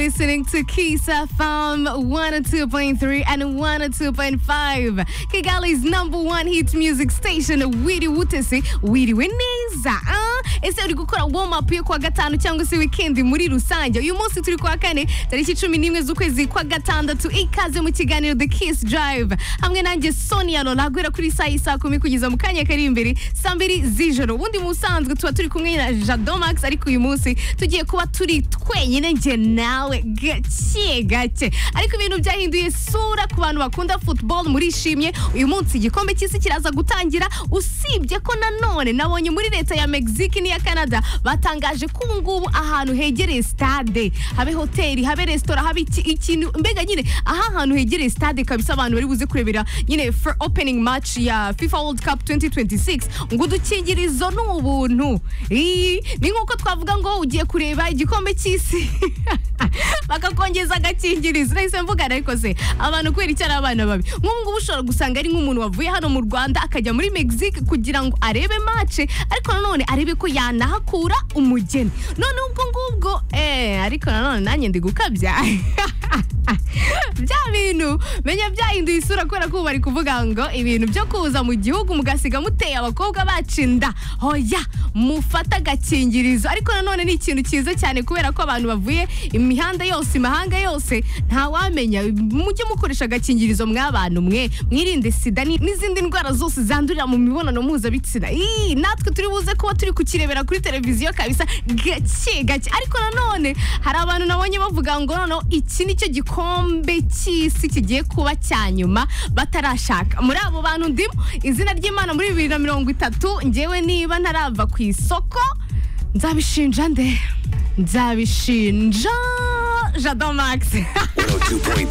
listening to Kiss FM 102.3 and 102.5. Kigali's number one hit music station wiriwe utese wiriwe neza ah? ese uri gukora warm up yo kuwa gatanu cyangwa se weekend muri rusange uyu munsi turi kuwa kane tariki cumi n'imwe z'ukwezi kwa gatandatu ikaze mu kiganiro The Kiss Drive hamwe nanjye Sonia Lola guhera kuri saa y'i saa kumi kugeza mu kanya kari imbere saa mbiri z'ijoro ubundi mu busanzwe tuba turi kumwe na Jadomax ariko uyu munsi tugiye kuba turi twenyine njye nawe gake gake ariko ibintu byahinduye sura ku bantu bakunda football murishimye uyu munsi igikombe cy'isi kiraza gutangira usibye ko nanone nabonye muri leta ya Mexique n'iya Canada batangaje ko ubu ngubu ahantu hegereye stade habe hoteli habe resitora habe iki- ikintu mbega nyine aha hantu hegereye stade kabisa abantu bari buze kurebera nyine for opening match ya FIFA World Cup 2026 ngo udukingirizo ni ubuntu Ii, ni nk'uko twavuga ngo ugiye kureba igikombe cy'isi bakakongeza agakingirizo nahise mvuga ariko se abantu kubera icyo ari abana babi nk'ubu ngubu ushobora gusanga ari nk'umuntu wavuye hano mu Rwanda akajya muri Mexique kugira ngo arebe match ariko nanone arebe ko yanahakura umugeni none ubwo ngubwo eh ariko nanone nanjye ndi gukabya bya bintu menya byahinduye isura kubera ko ubu bari kuvuga ngo ibintu byo kuza mu gihugu mugasiga muteye abakobwa bacinda hoya mufata agakingirizo ariko nanone ni ikintu cyiza cyane kubera ko abantu bavuye imihanda yose imahanga yose ntawamenya mujye mukoresha agakingirizo mw'abantu mwe mwirinde sida ni- n'izindi ndwara zose zandurira mu mibonano mpuzabitsina Ii, natwe turi buze kuba turi kukirebera kuri televiziyo kabisa gake gake ariko nanone hari abantu nabonye bavuga ngo noneho iki nicyo gikombe cy'isi kigiye kuba cya nyuma batarashaka muri abo bantu ndimo izina ry'imana muri bibiri na mirongo itatu ngewe niba ntarava ku isoko nzabishinja nde nzabishinja jado max 102.3